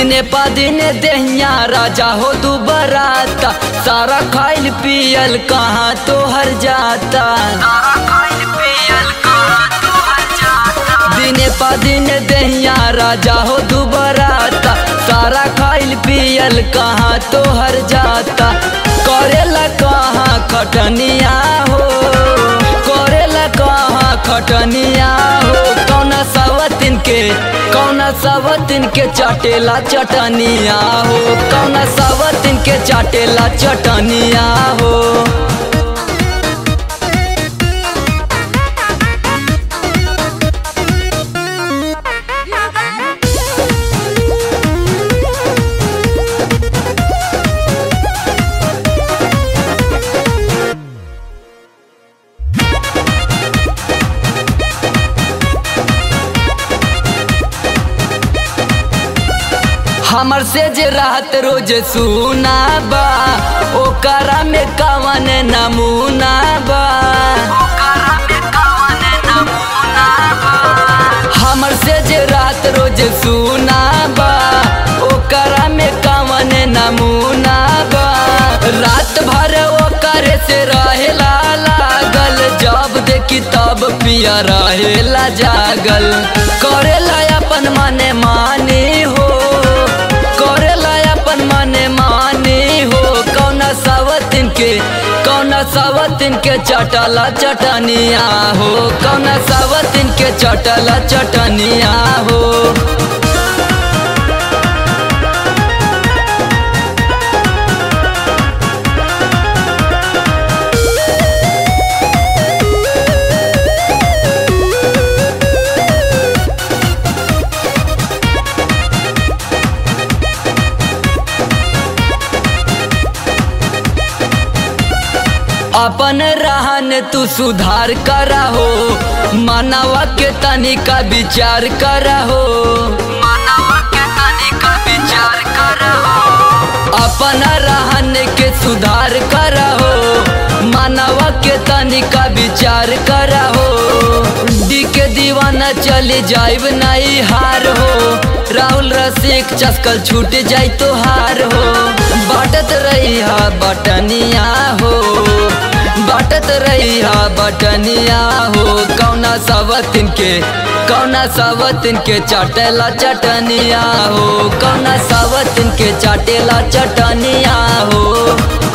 दिने पा दिने देहिया राजा हो तू बराता सारा खाइल पियल कहाँ तो हर जाता दिने पा दिने देहिया राजा हो तू बराता सारा खाइल पियल कहाँ तो हर जाता करेला कहाँ खटनिया हो करेला कहाँ खटनिया हो कौना सवतिन के कौना सवतिन के चाटेला चटनिया हो कौना सवतिन के चाटेला चटनिया हो हमर से जे रात रोज सुना बा ओकरा में कवन नमूना बा हमर से जे रात रोज सुना बा ओकरा में कवन नमूना बा रात भर ओकरे से रहेला लागल जब देखी तब पिया रहेला जागल करेला अपन मने मानी हो करेला अपन मने मानी हो कौना सवतिन के कौना सवतिन के चटला चटनिया हो कौना सवतिन के चटला चटनिया हो अपन रहन तू सुधार करा हो मानवा के तनिका विचार करा हो मानवा के तनिका विचार करा हो अपन रहन के सुधार करा हो मानवा के तनिका विचार करा हो डी के दीवाना चले जाइब नहीं हार हो राहुल रसिक चस्कल छूट जाई तो हार हो बाटत रही हा बटनिया हो बाटत रही हा बटनिया हो कौना सवतिन के कौना सवतिन के चाटेला चटनिया हो कौना सवतिन के चाटेला चटनिया हो